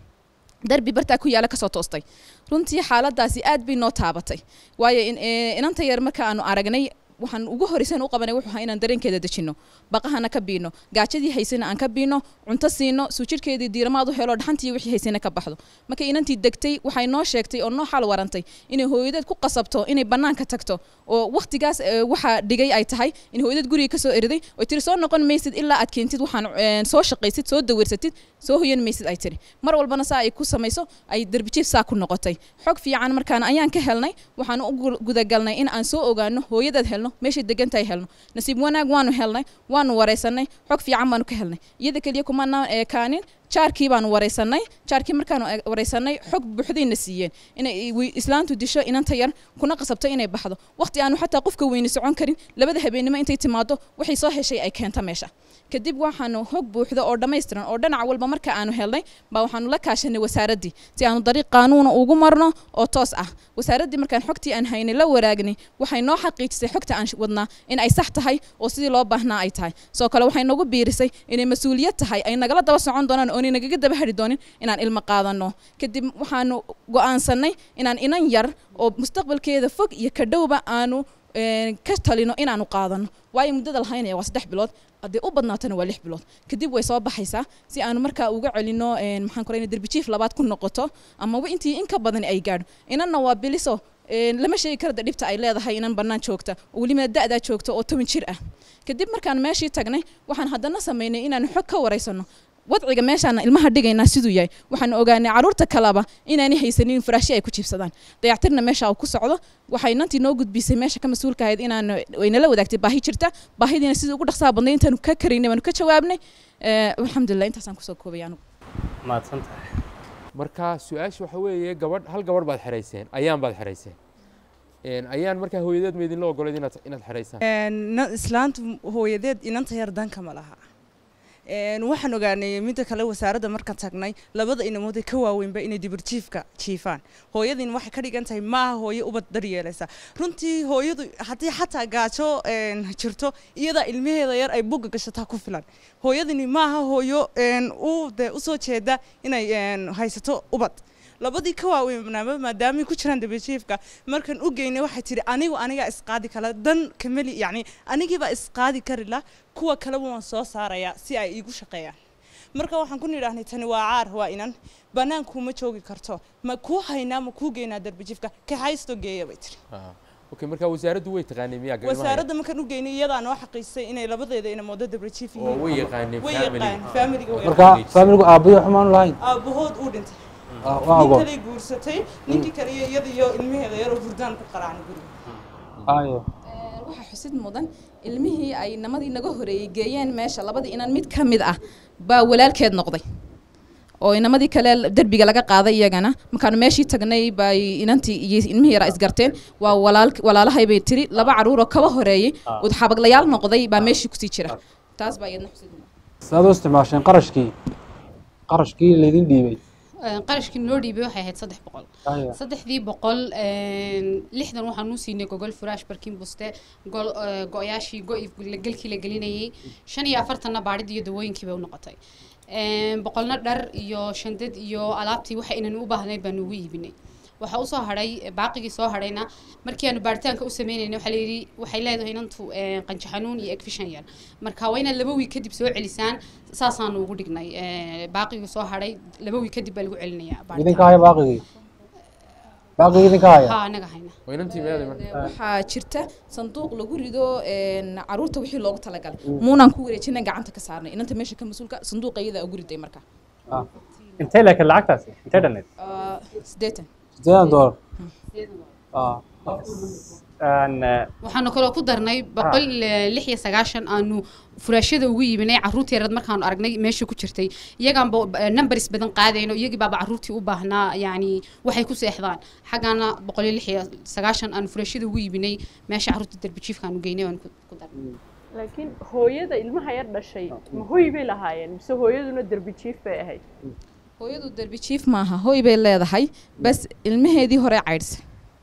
darbi bartaa ku yaala kasoo toostay runtii xaaladaasi aad bay noo taabatay waayo in- ee, inanta yar marka aanu aragnay waxaan ugu horeysan u qabanay wuxuu ahaa inaan dareenkeeda dejino baqahana ka biino gaajadii haysana aan ka biino cunto siino suujirkeedii diiramaad u helo dhaxantii wixii haysana ka baxdo marka inantii degtay waxay noo sheegtay oo noo xal warantay inay hooyadeed ku qasabto inay banaanka tagto oo waqtigaas ee, waxaa dhigay ay tahay in hooyadeed guriga kasoo eriday oo tiri soo noqon maysid ilaa aad keentid waxaan een, soo shaqaysid soo dawirsatid soo hoyan maysid ay tiri mar walbana saa ay ku samayso ay derbijiif saa ku noqotay xog fiican markaan ayaan ka helnay waxaan u gu- gudagalnay in aan soo ogaano hooyadeed helno meeshay degantahay helno nasiib wanaag waanu helnay waanu wareysanay xog fiican baanu ka helnay iyada keliya kumanaan eekaanin jaarkii baanu wareysanay jaarkii markaanu e- wareysanay xog buuxdayna siiyeen inay wi- islaantu disho inanta yar kuna qasabto inay baxdo waqti aanu xataa qofka weyni socon karin labada habeenimo intay timaado waxay soo heshay ay keenta meesha kadib waxaanu hog buuxda oo dhammaystiran oo dhinac walba marka aanu helnay baa waxaanu la kaashanay wasaaraddii si aanu dariiq qaanuuna ugu marno oo toos ah wasaaraddii markaan xogtii aan haynay la waraagnay waxay noo xaqiijisay xogta aan wadnaa in ay sax tahay oo sidii loo baahnaa ay tahay sidoo kale waxay nagu biirisay inay mas-uuliyad tahay ay nagala daba socon doonaan oonay nagaga daba hari doonin inaan ilmo qaadano kadib waxaanu go'aansanay inaan inan yar oo mustaqbalkeeda fog iyo ka dhowba aanu een, ka talino inaanu qaadano waayo muddada lahaynaya waa saddex bilood haddii u badnaatana waa lix bilood kadib way soo baxaysaa si aanu markaa uga celino een, maxaan kora derbijiif labaad ku noqoto ama wa- intii in ka badan ay gaadho inanna waa biliso een, lama sheegi karo de dhibta ay leedahay inan bannaan joogta oo weliba da'daa joogta oo toban jir ah kadib markaan meeshii tagnay waxaan haddana samaynay inaanu xog ka wareysano wadciga meeshaan ilmaha dhigaynaa siduu yahay waxaan ogaanay caruurta kaleba inaanay haysanin faraashyo ay ku jiibsadaan dayactirna meesha uu ku socdo waxay nantii noo gudbisay meesha ka mas-uulka ahayd inaan waynala wadaagtay baahi jirta baahidiina sidii ugu dhaqsaha badnay intaanu ka karaynay baanu ka jawaabnay Eh, alxamdulilah intaasaan kusoo koobay anigu mahadsan tahay marka su-aasha waxa weeye gabadh hal gabadh baad xerayseen ayaan baad xerayseen Een, ayaan markaa hooyadeed ma idinla ogolayd inaad inaad xeraysaan Een, na- islaantu hooyadeed inanta yar danka ma laha Een, waxaan ogaanay midda kale wasaaradda markaan tagnay labada inamood ee ka waaweynba inay dibirjiifka jiifaan hooyadiin waxay ka dhigan tahay maaha hooyo ubad daryeelaysa runtii hooyadu haddii xataa gaajo een, jirto iyadaa ilmaheeda yar ay bugga gashataa ku filan hooyadini maaha hooyo een, u de usoo jeeda inay een, haysato ubad labadii ka waaweynaaba maadaamay ku jiraan dabajiifka markaan u geynay waxay tidhi anigu anigaa isqaadi kala dan kameli yacni anigiibaa isqaadi kari la kuwa kaleba waan soo saarayaa si ay iigu shaqeeyaan marka waxaan ku nidhaahnay tani waa caar waa inan banaanku ma joogi karto ma kuu haynaa ma kuu geynaa darbajiifka kaxaysto geeya bay tiri okay marka wasaaraddu way taqaanay miyaa gabadha wasaaradda markaan u geynay iyadaa noo xaqiisay inay labadeeda inamoodo dabajiif oo way yaqaaneen way family yaqaan familiga way marka faamiligu aabbayo xumaan lahayn aabahood uu dhintay Ah, waa nin ogoon kaley guursatay ninkii kale iyo iyada iyo ilmaheeda yaroo hurdaan ku qaraacnay guriga ayo waxaa xusid mudan ilmihii ay namadii naga horeeyey geeyeen meesha labadii inan mid ka mid ah baa walaalkeed noqday oo inamadii kale derbiga laga qaaday iyagana markaanu meeshii tagnay bay inantii iyo ilmihii yaraa isgarteen waa walaal walaalahay bay tiri laba caruuroo kaba horeeyey Ah. oo xabaglayaal noqday baa meeshii kusii jira taas baa iyadna xusid mudan saad u isticmaasheen qarashkii qarashkii laydin dhiibay qarashkii noo dhiibay waxay ahayd saddex boqol Aya. saddexdii boqol lixdan waxaan u siinay gogol furaash barkin buste gol eh, go-yaashii go-i gelkii la gelinayay shan iyo afartanna baadhidii iyo dawooyinkii bay u noqotay Een, boqolna dhar iyo shandad iyo alaabtii waxa inaan u baahnayd baan ugu iibinay waxaa usoo hadhay baaqigii soo hadhayna markii aanu baaritaanka u sameynayna waxaa layidhi waxay leedahay inantu eh, qanjo xanuun iyo egfishan yar marka waa inaad laba wiig kadib soo celisaan saasaanu ugu dhignay Eh, baaqigii soo hadhay laba wiig kadib baa lagu celinayaa idinka haya baaqigii baaqigii idinka haya ha anaga hayna waa inantii meeday marka waxaa jirta sanduuq lagu rido een, caruurta wixii loogu talagalay muunaan ku wareejinay gacanta ka saarnay inanta meesha ka mas-uulka sanduuqa iyadaa ugu riday marka intee laakiin lacagtaasi intee dhanneed Ah, siddeetan sideedan doolar Ah. Een, eh, waxaanu kaloo ku darnay boqol eh, lix iyo sagaashan aanu furaashada ugu iibinay caruurtii yareed markaanu aragnay meesha ku jirtay iyagaanba eh, numbers badan qaadayno iyagii baaba caruurtii u baahnaa yacni waxay ku seexdaan xaggaana boqol iyo lix iyo sagaashan aanu furaashada ugu iibinay meesha caruurta derbijiifka aanu geynay waan ku ku darnay laakiin hooyada ilmaha yar dhashay ma hoy bay lahaayeen mise hooyaduna derbi jiif bay ahayd hooyadu derbi jiif maaha hooy bay leedahay bas ilmaheedii hore caydhsa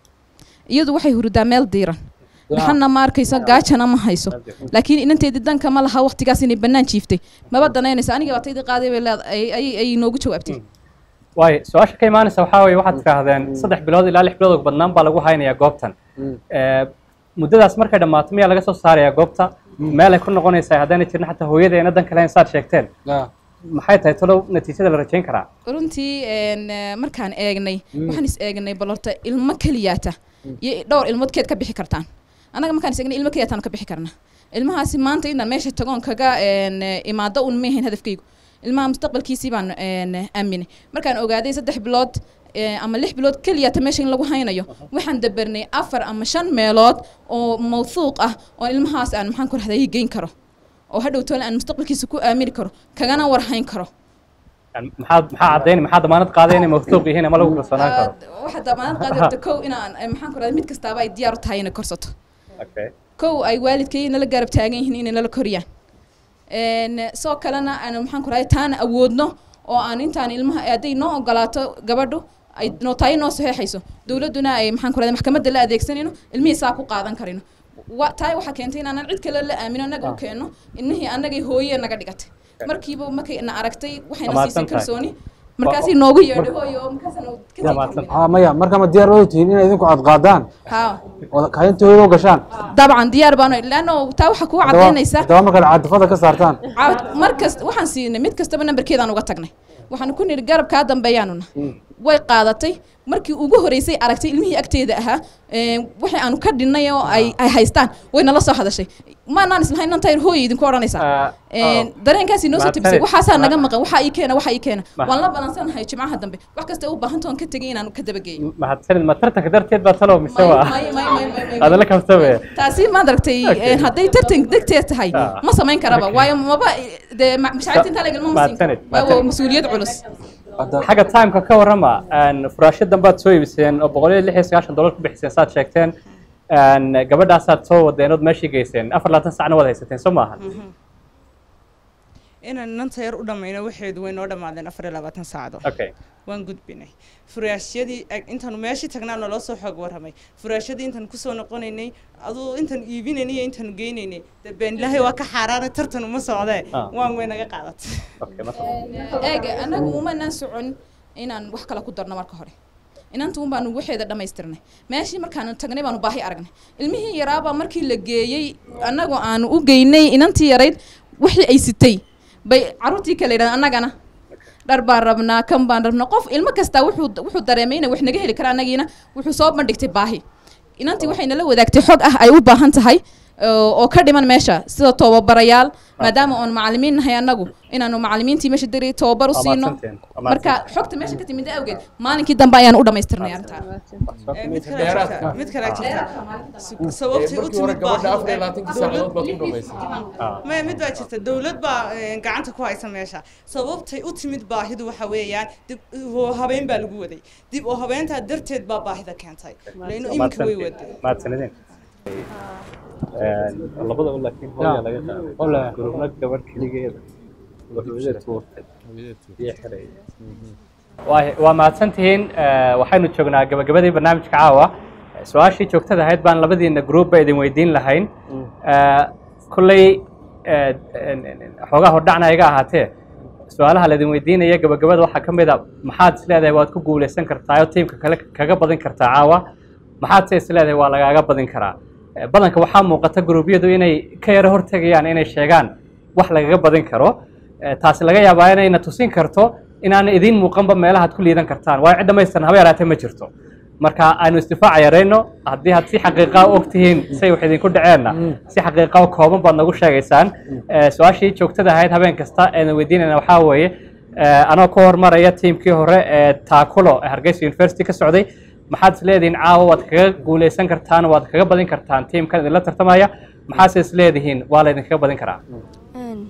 iyadu waxay hurdaa meel diiran dhaxanna ma arkayso gaajana ma hayso laakiin inanteedii danka ma laha waqtigaas inay bannaan jiiftay maba danaynaysa aniga baa taydii qaaday bay leedahay ay ay noogu jawaabtay waayo su-aasha ka imaanaysa waxaa weeye waxaad tidhaahdeen saddex bilood ilaa lix bilood oo badnaan baa lagu haynayaa goobtan Eh, muddadaas markay dhammaato miyaa laga soo saarayaa goobta meel ay ku noqonaysaa haddaanay jirin xataa hooyadeena dan kale saad sheegteen maxay tahay talow natiijada la rajayn karaa runtii een, eh, markaan eegnay waxaan is eegnay bal horta ilmo keliyaata iyo dhowr ilmood keed ka bixi kartaan annaga markaan is eegnay ilmo keliyaataan ka bixi karna ilmahaasi maanta inaan meesha tagoon kaga een, eh, imaado un maahayn hadafkaygu ilmaha mustaqbalkiisii baan een, aaminay markaan ogaaday saddex bilood eh, ama lix bilood keliyaata meesha in lagu haynayo waxaan dabarnay afar ama shan meelood oo mawthuuq ah oo ilmahaas aan maxaan ku rahday geyn karo oo hadhow toole aan mustaqbalkiisa ku aamini karo kagana warhayn karo Yani maxaad maxaa caddayn maxaa damaanad qaaday inay mawthuuq yihiin ama lagu kalsoonaan karo waxaa damaanad qaadi rabta kow inaan eh, maxaan ku rahday mid kastaaba ay diyaar u tahay inay korsato okay kow ay waalidkay nala garab taagan yihiin inay nala koriyaan Een, soo kalena aan maxaan ku rahday taana awoodno oo aan intaan ilmaha hadday noo ogolaato gabadhu ay noo tahay noo saxeexayso dowladduna ay maxaan ku rahday maxkamadda la adeegsanayno ilmihii saa ku qaadan karino wa taay waxaa keentay inaanan cid kale la aamino annaga u keenno ilmihii annagay hooye naga dhigatay markiiba markay na aragtay waxayna siisay Dhammaadsan tahay. kalsooni markaasay noogu yeedhay hooyo markaasna Ah, maya marka ma diyaar wada tihiin inay idinku aad qaadaan haa oo kaynta hooyada u gashaan dabcan diyaar baanu laanno taa waxaa kuu haddaba cadaynaysa haddaba markaad caadifada ka saartaan Caawd- mar kasta waxaan siinay mid kastaba nambarkeedaan uga tagnay waxaan ku nidhi garab kaa dambeeyaanuna way qaadatay markii ugu horeysay aragtay ilmihii agteeda ahaa ee, wixii aanu ka dhinnay oo ay ay haystaan way nala soo hadashay maanaan islahayn inaan tahay hooy idinku odhanaysaa Een, dareenkaasi noo soo tibisay mahadsanid. waxaasaa naga maqan waxaa ii keena waxaa ii keena Ma- waan la balansanahay jimcaha dambe wax kasta u baahantoon ka tegay inaan ka dabageeyo mahadsanid ma tartanka darteed baa talow mise waa may- may- may- may- may- adala kabtabe taasi maad aragtay Okay. een, hadday tartan degteed tahay Ah. ma samayn karaba Okay. waayo maba dee ma- mashaariicta intaa lagalma ma siin mahadsanid karo waa waa mas-uuliyad culus xagga timeka ka warrama een, furaashadan baad soo iibiseen oo boqol iyo lix iyo sagaashan dollar ku bixiseen saad sheegteen een, gabadhaasaad soo wadeen ood meeshii geyseen afar labaatan sacna waad haysateen soo maahan inaan inanta yar u dhammayno waxeedu way noo dhammaadeen afar iyo labaatan saacadood Okay. waan gudbinay furaashyadii ag- intaanu meeshii tagnaa naloo soo xoog warramay furaashyadii intaan kusoo noqonaynay aduu intaan iibinaynay iyo intaanu geynaynay dee been ilaahay waa ka xaaraanay tartan uma socdee Ah. waan way naga qaadatay eega anagu umanaan socon inaan wax kale ku darno marka hore inanta un baanu waxeeda dhammaystirnay meeshii markaanu tagnay baanu baahi aragnay ilmihii yaraabaa markii la geeyey annagu aanu u geynay inantii yarayd wixii ay sitay bay caruurtii kale yidhahdeen annagana dhar baan rabnaa kan baan rabnaa qof ilmo kastaa wuxuu wuxuu dareemay inay wax naga heli kara annagiina wuxuu soo bandhigtay baahi inantii waxay nala wadaagtay xog ah ay u baahan tahay oo oo ka dhiman meesha sida tababarayaal maadaama oon macalimiin nahay annagu inaanu macalimiintii meesha diri tababar u Waa siino mahadsantihiin. Waa marka mahadsantihiin. xogta meesha ka timid awgeed maalinkii dambe ayaan u dhammaystirnay arrintaa Eh, mid kale jirta mid kale jirta Su- sababtay u markii hore timid gabadha baahida- afar iyo labaatanki saacadood baad ku dhamaysay maya mid baa jirta dowlad baa eh, gacanta ku haysa meesha sababtay u timid baahidu waxa weeyaan dib oo habeen baa lagu waday dib oo habeentaa darteed baa baahida keentay laino iminka way waday mahadsanideen labada laakiin hooyaa laga qaaday gurubna gabadh keligeeda hooyada tuurtay iyo xeray waa waa mahadsantihiin Eh, waxaynu joognaa gabagabadii barnaamijka caawa su-aashii joogtada ahayd baan labadiina group ba idin weydiin lahayn Eh, kolley eh, en- en- xoogaa hordhacna iga ahaatee su-aalaha laidin weydiinaya gabagabada waxaa ka mid a maxaad isleedahay waad ku guuleysan kartaa oo tiimka kale kaga badin kartaa caawa maxaad se isleedahay waa lagaaga badin karaa Eh, badanka waxaa muuqata gruubyadu inay ka yaro hortegayaan inay sheegaan wax lagaga badin karo Eh, taasi laga yaabaa inayna tusin karto inaana idiin muuqanba meelahaad ku liidan kartaan waayo cid dhamaystiran haba yaraatee ma jirto marka aynu isdifaaca yarayno haddii had si xaqiiqa og tihiin say wax idinku dhaceenna si xaqiiqa oo kooban baad nagu sheegaysaan Eh, su-aashii joogtada ahayd habeen kasta eedan weydiinayna waxaa weeye eh, anoo ka hormaraya tiimkii hore ee taakulo ee hargeysa university ka socday maxaad isleedihiin caawa waad kaga guuleysan kartaan waad kaga badin kartaan tiimkan idinla tartamaya maxaase isleedihiin waa laydinkaga badin karaa Een,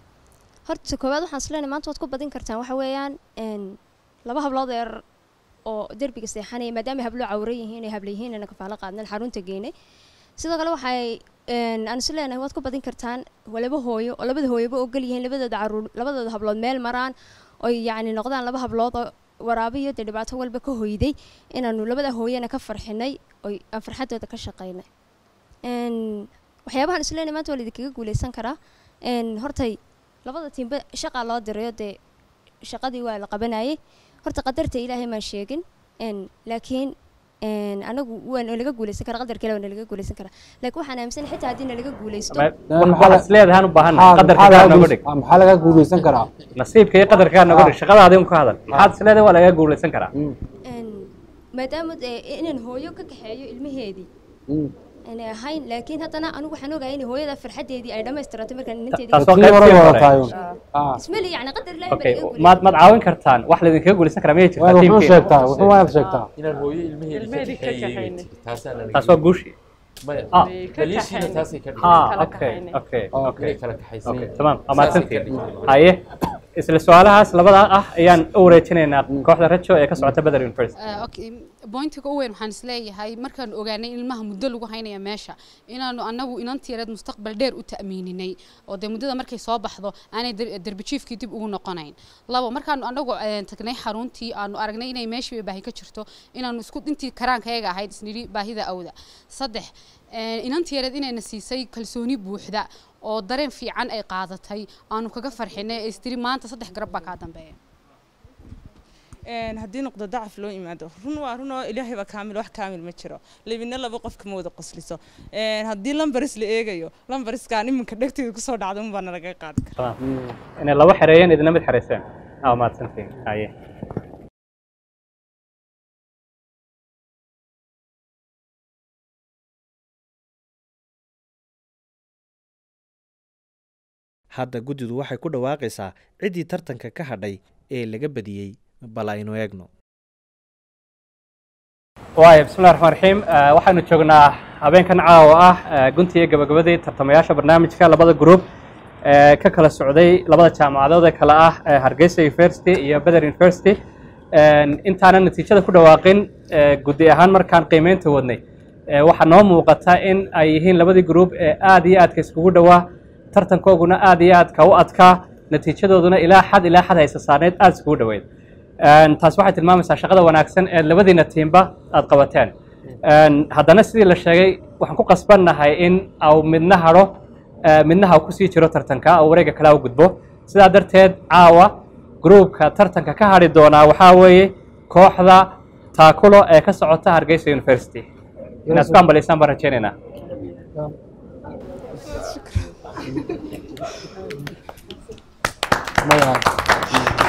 horta koowaad waxaan isleeyahay maanta waad ku badin kartaan waxa weeyaan een, laba hablood yar oo derbiga seexanaya maadaama ay hablo cawran yihiin ay habla yihiin ana kafaalo qaadnan xarunta geynay sidoo kale waxay een, aan is leenahay waad ku badin kartaan waa laba hooyo oo labada hooyoba ogol yihiin labadooda caruur labadooda hablood meel maraan oy yacni noqdaan laba hablood oo waraabo iyo dee dhibaato walba ka hoyday inaanu labada hooyana ka farxinay oy aan farxadooda ka shaqaynay Een, waxyaabahan is leenahay maanta waa laidinkaga guuleysan karaa een, hortay labada tiimba shaqaa loo dirayo dee shaqadii waa la qabanayay horta qadarta ilaahay maan sheegin een, laakiin een, anagu waa nalaga guuleysan karaa qadarka ilaah waa nalaga guuleysan karaa laakiin waxaan aaminsan xitaa haddii nalaga guuleysto waxaad isleedahay aan u baahannahay qadarka kaa nooga dhig maxaa laga guuleysan karaa nasiibka iyo qadarka kaa nooga dhig shaqadaadi un ka hadal maxaad isleedahay waa lagaga guuleysan karaa een, maadaama dee inaan hooyo ka kaxeeyo ilmaheedii aanay ahayn laakiin haddana anigu waxaan ogahay in hooyada farxadeedii ay dhammaystiratay markaan inanteedii taas waa qaybtii hore ismali yacni qadar ilaahay baa okay laga maad maad caawin kartaan wax laydinkaga guuleysan karaa miyay jirtaa wuxuu tiimkiina sheegtaa wuxuu waad sheegtaa inaan hooyo ilmaheedii ka Ilmaheedii ka kaxeeyey kaxaynay. taasaan anaga taas waa guushi maya Ah. daliishiina taasay ka ha dhigtay okay okay okay inay kala kaxaysan okay yihiin. tamam waa Saasay ka mahadsantihiin dhigtay. haye isla su-aalahaas labada ah ayaan u wareejinaynaa kooxda rajo ee ka socota Beder University Eh, okay bointiga u weyn waxaan isleeyahay markaan ogaanay in ilmaha muddo lagu haynaya meesha inaanu anagu inantiyareed mustaqbal dheer u ta'miininay oo dee muddada markay soo baxdo aanay der- derbijiifkii dib ugu noqonayn labo markaanu anagu eh, tagnay xaruntii aanu aragnay inay meeshii baahi ka jirto inaanu isku intii karaankayaga ahayd isnidhi baahida awda saddex eh, inantiyareed inayna siisay kalsooni buuxda oo dareen fiican ay qaadatay aanu kaga farxinay ee istiri maanta saddex garab baa kaa dambeeya Een, haddii noqdo dacaf loo imaado run waa run oo ilaahay baa kaamil wax kaamil ma jiro libina laba qof kama wada qosliso Een, haddii lambaris la eegayo lambariskaan iminka dhegteeda kusoo dhacda unbaa nalaga qaadi karaa tamam inay laba xereeyeen idina mid xereyseen ah waa mahadsantihiin haye hadda guddidu waxay ku dhawaaqaysaa ciddii tartanka ka hadhay ee laga badiyey bal aynu eegno waaya bismillahi raxmaan raxiim Eh, waxaynu joognaa habeenkan caawa ah eh, guntii iyo gabagabadii tartamayaasha barnaamijka labada group ee ka kala socday labada jaamacadood ee kale ah eh, hargeysa university iyo beder university Een, intaanan natiijada ku dhawaaqin eh, guddi ahaan markaan qiimeynta wadnay eh, waxaa noo muuqata in ay yihiin labadii group ee aad iyo aadka iskugu dhowaa tartankooguna aad iyo aadka u adkaa natiijadooduna ilaa xad ilaa xad haysa saarneyd aada iskugu dhoweyd Een, taas waxay tilmaamaysaa shaqada wanaagsan ee labadiina tiimba aad qabateen Een, haddana sidii la sheegay waxaan ku qasbannahay in au midna hadho ee, midna ha kusii jiro tartanka oo wareega kale u gudbo sidaa darteed caawa gruubka tartanka ka hadhi doonaa waxaa weeye kooxda taakulo ee ka socota hargeysa university inaad isku ambalaysaan baan rajaynaynaa Magaca.